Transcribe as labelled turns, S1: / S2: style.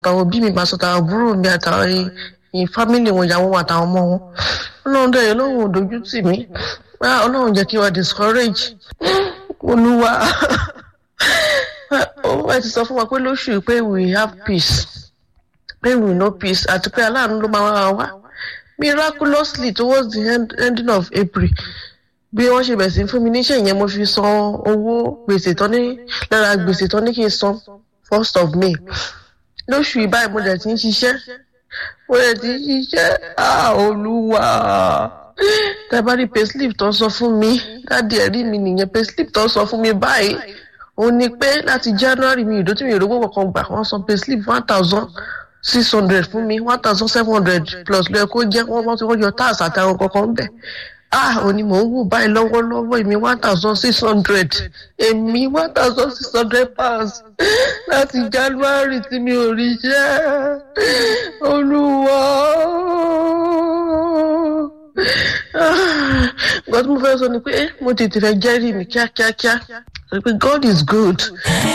S1: àtàwọn òbí mi máa sọ tàwọn àbúrò mi àtàwọn ìyìn fámìlì wọn ìyàwó wọn àtàwọn ọmọ wọn ọlọ́run dẹ̀ ọlọ́run ò dojú tì mí ọlọ́run jẹ́ kí wọ́n discourage olúwa ó ti sọ fún wa pé lóṣù pé we have peace pé we know peace àti pé aláàánú ló máa wá wá miraculously towards the end, ending of april bí wọ́n ṣe bẹ̀rẹ̀ sí fún mi níṣẹ́ yẹn mo fi san owó gbèsè tán ní lára gbèsè tán ní kí n san first of may lóṣù ìbáyìí mo dẹ̀ ti ń ṣiṣẹ́ mo dẹ̀ ti ń ṣiṣẹ́ olúwa tẹ́bárí payslip tó ń sọ fún mi dáàdi ẹ̀rí mi nìyẹn payslip tó ń sọ fún mi báyìí òun ni pé láti january mi ìdó tí mi ìrógbó kankan gbà wọ́n san payslip one thousand six hundred fún mi one thousand seven hundred plus lóye kó jẹ́ wọ́n bá ti wọ́n yọ tax àtàwọn kankan bẹ̀ ah òní mò ń wò báyìí lọ́wọ́lọ́wọ́ èmi one thousand six hundred èmi one thousand six hundred pounds láti january tí mi ò rí jẹ́ olúwa nǹkan tí mo fẹ́ sọ ni pé mo tètè fẹ́ jẹ́rìí mi kíákíákíá pé god is good